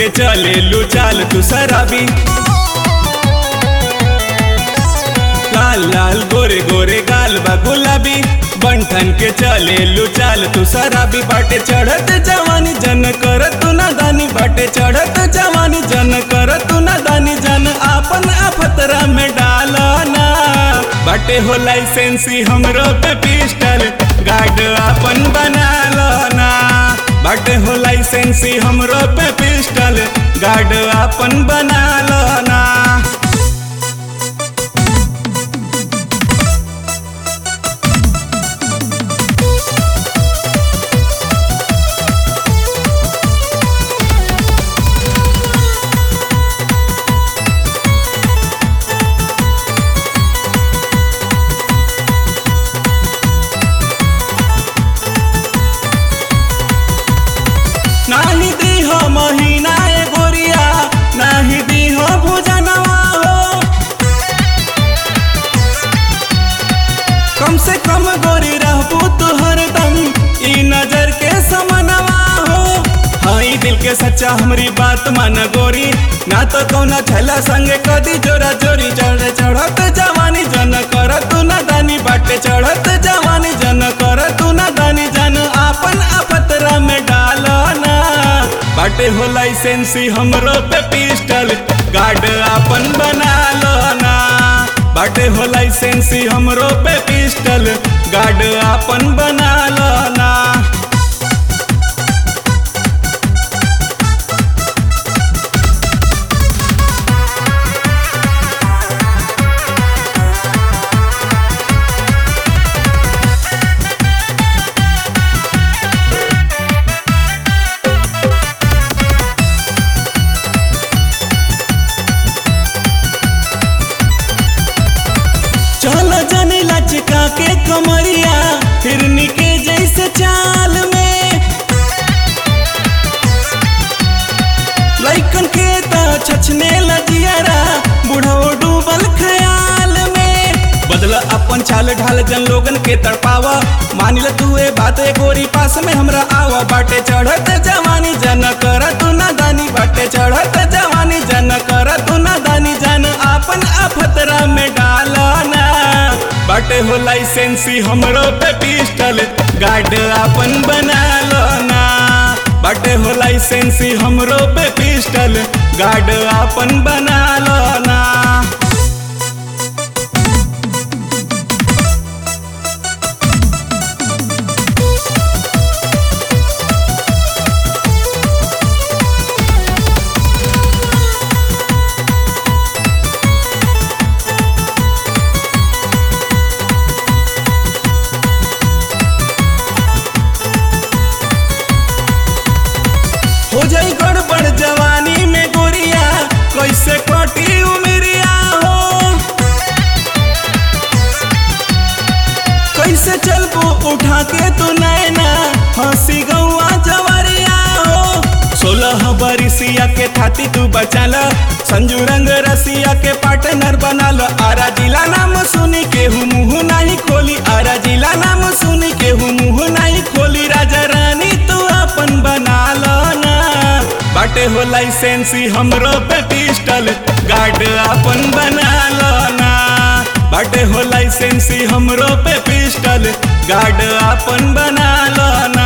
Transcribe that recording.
चले लू चाल तू शराबी लाल लाल गोरे गोरे गाल बा गुलाबी बंठन के चले लू चाल तू शराबी बाटे चढ़त जवानी जन कर तू ना दानी बाटे चढ़त जवानी जन कर तू ना दानी जन आपन अफतरा में डालना बाटे हो लाइसेंसी हमरो पे पिस्टल गार्ड आपन बना ना बाटे हो लाइसेंसी हमरो पे पिस्टल गार्ड आपन बना ना नाही दी हो महीना ए गोरिया नाही दी हो भुजनवा हो कम से कम गोरी रहबू तू हरदम ई नजर के समनवा हो हाई दिल के सच्चा हमरी बात मान गोरी ना तो कौना छला संगे कदी जोरा जोरी चढ़ चढ़त जवानी जन कर तू ना दानी बाटे चढ़त जवानी जन कर तू ना दानी जन आपन अपतरा में डालना बाटे हो लाइसेंसी हमरो पे पिस्टल गार्ड आपन बना ना बाटे हो लाइसेंसी हमरो पे पिस्टल गार्ड आपन बना ना चल जाने लचका के कमरिया हिरनी के जैसे चाल में लइकन के त छछने लजियारा बूढ़ो डूबल ख्याल में बदला अपन चाल ढाल जन लोगन के तड़पावा मान ल तू ए बात ए गोरी पास में हमरा आवा बाटे चढ़त जवानी जन कर तू ना दानी बाटे चढ़त जवानी जन कर तू ना दानी जन आपन अफतरा में डालना बाटे हो लाइसेंसी हमरो पे पिस्टल गार्ड आपन बना ना बाटे हो लाइसेंसी हमरो पे पिस्टल गार्ड आपन बना ना हो जाई गड़बड़ जवानी में गोरिया कैसे कटी उमरिया हो कैसे चलबो उठा के तू नैना हंसी गौआ जवरिया हो सोलह बरिसिया के थाती तू बचाल संजू रंग रसिया के पार्टनर बनाल आरा जिला नाम सुनी के हूँ मुँह नहीं खोली आरा जिला नाम सुनी के हूँ मुँह नहीं खोली राजा रानी तू अपन बना ना बाटे हो लाइसेंसी हमरो पे पिस्टल गार्ड अपन बना ना बाटे हो लाइसेंसी हमरो पे पिस्टल गार्ड अपन बना ना